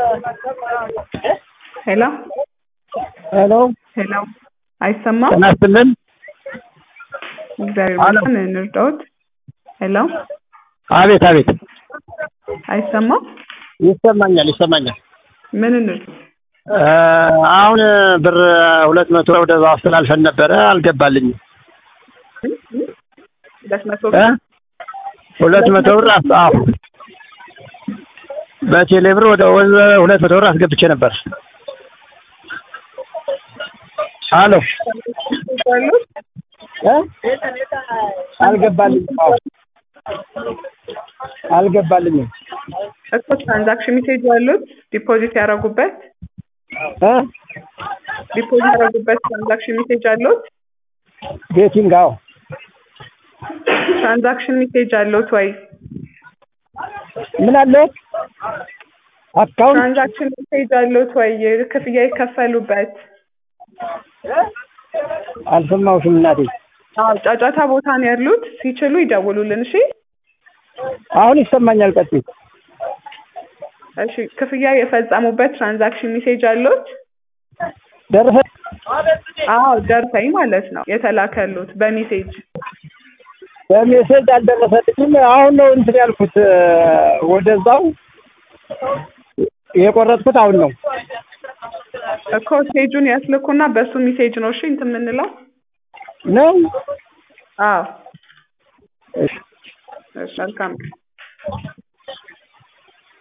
ሄሎ ሄሎ ሄሎ አይሰማም? ጤና ይስጥልን። እግዚአብሔር አሎ። ይመስገን እንርዳዎት። ሄሎ አቤት አቤት፣ አይሰማም? ይሰማኛል ይሰማኛል። ምን እንርዳ? እ አሁን ብር ሁለት መቶ ወደ አስተላልፈን ነበረ አልገባልኝም። ሁለት መቶ እ ሁለት መቶ ብር አስ- አዎ በቴሌ ብር ወደ ወደ ሁለት መቶ ብር አስገብቼ ነበር። አሎ እ አልገባልኝም። አዎ አልገባልኝም። እኮ ትራንዛክሽን ሜሴጅ ያሉት ዲፖዚት ያደረጉበት እ ዲፖዚት ያደረጉበት ትራንዛክሽን ሜሴጅ አሉት? ቤቲንግ አዎ ትራንዛክሽን ሜሴጅ አሉት ወይ? ምን አለ አካውንት ትራንዛክሽን ሜሴጅ አሉት ወይ? ክፍያ የከፈሉበት አልሰማሁሽም እናቴ። አዎ ጫጫታ ቦታ ነው ያሉት። ሲችሉ ይደውሉልን። እሺ አሁን ይሰማኛል። ቀጥይ። እሺ ክፍያ የፈጸሙበት ትራንዛክሽን ሜሴጅ አሉት? ደረሰ አዎ ደርሰኝ ማለት ነው የተላከሉት በሜሴጅ በሜሴጅ አልደረሰልኝም። አሁን ነው እንትን ያልኩት እ ወደዛው የቆረጥኩት አሁን ነው። እኮ ሜሴጁን ያስልኩና በሱ ሜሴጅ ነው እሺ እንትን የምንለው። ነው አዎ እሺ እሺ መልካም